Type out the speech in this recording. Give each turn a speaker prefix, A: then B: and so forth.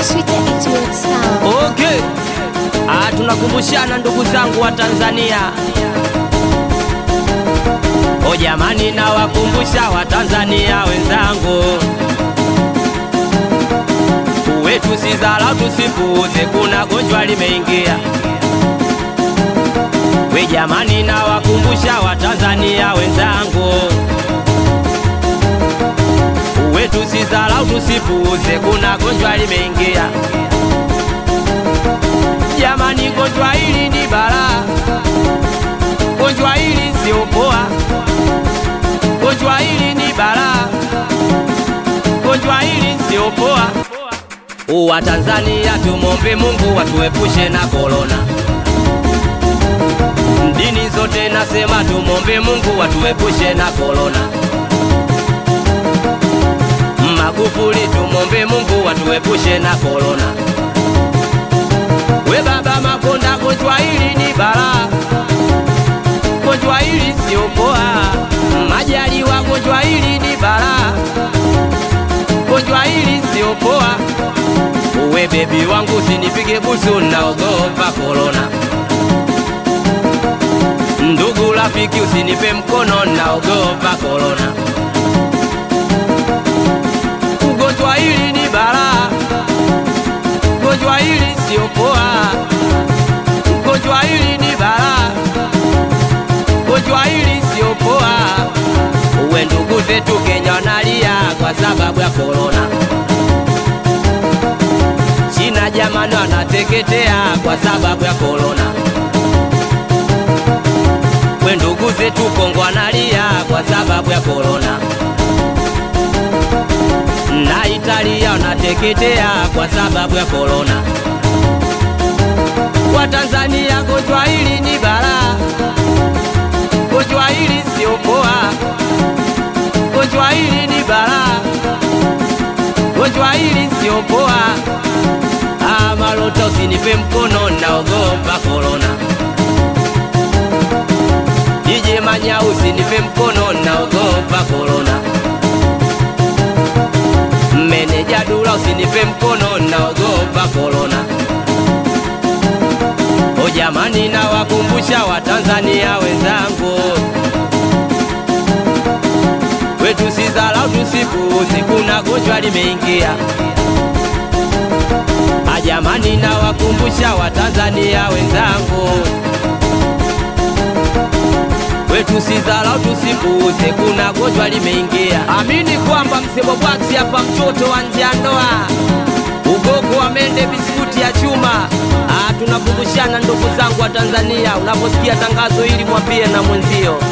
A: Sweeter it will sound.
B: Okay. Ah, tunakumbushana ndugu zangu wa Tanzania. O jamani, nawakumbusha Watanzania wenzangu, wetu si dharau, tusipuuze, kuna gonjwa limeingia. We jamani, nawakumbusha Watanzania wenzangu, wetu si dharau, tusipuuze, kuna gonjwa limeingia. Jamani, gonjwa hili ni balaa, gonjwa hili sio poa, gonjwa hili ni balaa, gonjwa hili sio poa. Wa Tanzania tumombe Mungu watuepushe na korona. Dini zote nasema tumombe Mungu watuepushe na korona. Magufuli tumombe Mungu watuepushe na korona. We baba Makonda, gonjwa hili ni balaa, gonjwa hili sio poa. Majaliwa, gonjwa hili ni balaa, gonjwa hili sio poa. We bebi wangu usinipige busu, naogopa korona. Ndugu rafiki, usinipe mkono, naogopa korona. Ugonjwa hili ni balaa gonjwa hili sio poa, gonjwa hili ni balaa, gonjwa hili sio poa. Uwe ndugu zetu Kenya wanalia kwa sababu ya korona. China jamani wanateketea kwa sababu ya korona. We ndugu zetu Kongo wanalia kwa sababu ya korona na Italia wanateketea kwa sababu ya korona. Kwa Tanzania gonjwa hili ni balaa, gonjwa hili sio poa, gonjwa hili ni balaa, gonjwa hili sio poa. Ah, Malota usinipe mkono, naogopa korona. DJ Manya usinipe mkono, naogopa korona. Meneja Dula usinipe mkono, naogopa korona. O jamani, nawakumbusha Watanzania wenzangu, wetu si dharau, tusipuuze, kuna gonjwa limeingia. A jamani, nawakumbusha Watanzania wenzangu, wetu si dharau, tusipuuze, kuna gonjwa limeingia. Amini kwamba msemo bwaksi hapa, mtoto wa nje ya ndoa, ugogo wa mende, biskuti ya chuma. Ah, tunakumbushana ndugu zangu wa Tanzania, unaposikia tangazo hili mwambie na mwenzio